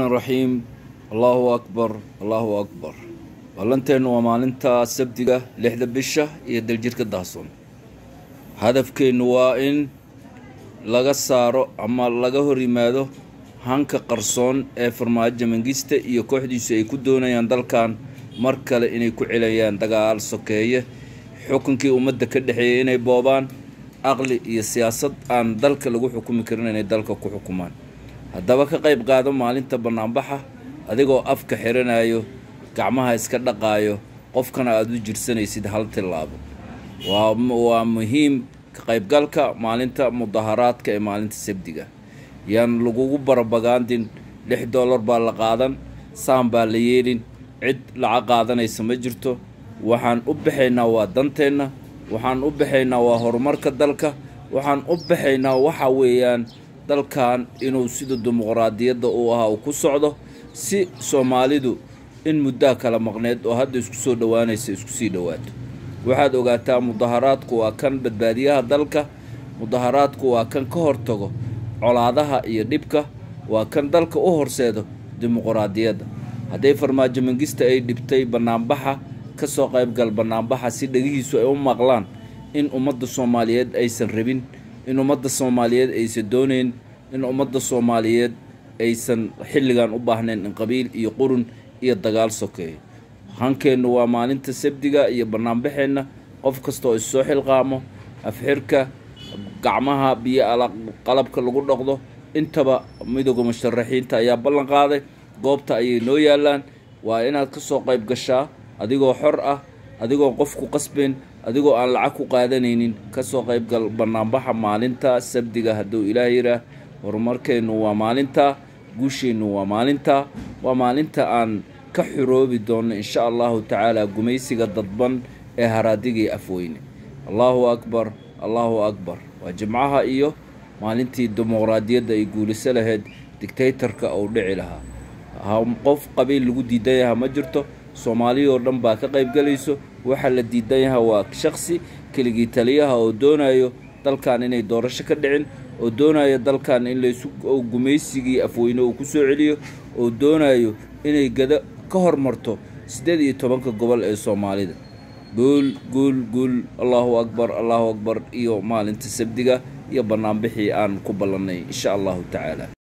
raxmaan raxiim allahu akbar allahu akbar ballanteennu waa maalinta sabdiga lixda bisha iyo daljirka dahsoon hadafkeennu waa in laga saaro ama laga hor yimaado hanka qarsoon ee farmaajo mangista iyo kooxdiisu ay ku doonayaan dalkan mar kale inay ku celayaan dagaal sokeeye xukunkii ummadda ka dhexeeyay inay boobaan aqli iyo siyaasad aan dalka lagu xukumi karin inay dalka ku xukumaan haddaba ka qayb qaado maalinta bannaanbaxa adigoo afka xiranayo gacmaha iska dhaqaayo qofkana aada u jirsanaysid hal tillaabo waa muhiim ka qaybgalka maalinta mudaharaadka ee maalinta sabdiga yaan lagugu barabagaandin lix dollar baa la qaadan saan baa la yeelin cid lacag qaadanaysa ma jirto waxaan u baxaynaa waa danteenna waxaan u baxaynaa waa horumarka dalka waxaan u baxaynaa waxa weeyaan dalkan inuu sida dimuqraadiyadda uu ahaa uu ku socdo si soomaalidu in muddaa kala maqneed oo hadda isku soo dhowaanaysa isku sii dhowaato waxaad ogaataa mudaharaadku waa kan badbaadiyaha dalka mudaharaadku waa kan ka hortago colaadaha iyo dhibka waa kan dalka u horseedo dimuqraadiyadda hadday farmaajo mangista ay dhibtay bannaanbaxa ka soo qaybgal bannaanbaxa si dhegihiisu ay u maqlaan in ummadda soomaaliyeed aysan rabin in ummadda soomaaliyeed aysan doonayn in ummadda soomaaliyeed aysan xilligan u baahnayn in qabiil iyo qurun iyo dagaal sokeeyo hankeennu waa maalinta sabdiga iyo bannaanbaxeenna qof kasta oo issoo xilqaamo afxirka gacmaha biyo qalabka lagu dhaqdo intaba midooda musharaxiinta ayaa ballan qaaday goobta ayay noo yaalaan waa inaad ka soo qayb gashaa adigoo xor ah adigoo qof ku qasbayn adigoo aan lacag ku qaadanaynin kasoo qaybgal bannaanbaxa maalinta sabdiga hadduu ilaah yidhaah horumarkeennu waa maalinta guusheennu waa maalinta waa maalinta aan ka xuroobi doonno insha allahu tacaala gumaysiga dadban ee haraadigii afweyne allahu akbar allahu akbar waa jimcaha iyo maalintii dimuqraadiyadda ay guuliso lahayd dictaytarka uu dhici lahaa qof qabiil lagu diidan yaha ma jirto soomaaliyoo dhan baa ka qaybgalayso waxaa la diidan yaha waa shaksi keligii taliyaha oo doonayo dalkan inay doorasho ka dhicin oo doonayo dalkan in laysu gumaysigii afweyne uu ku soo celiyo oo doonayo inay gado ka hormarto siddeed iyo tobanka gobol ee soomaalida guul guul guul allahu akbar allahu akbar iyo maalinta sabdiga iyo bannaanbixii aan ku ballannay insha allahu tacaala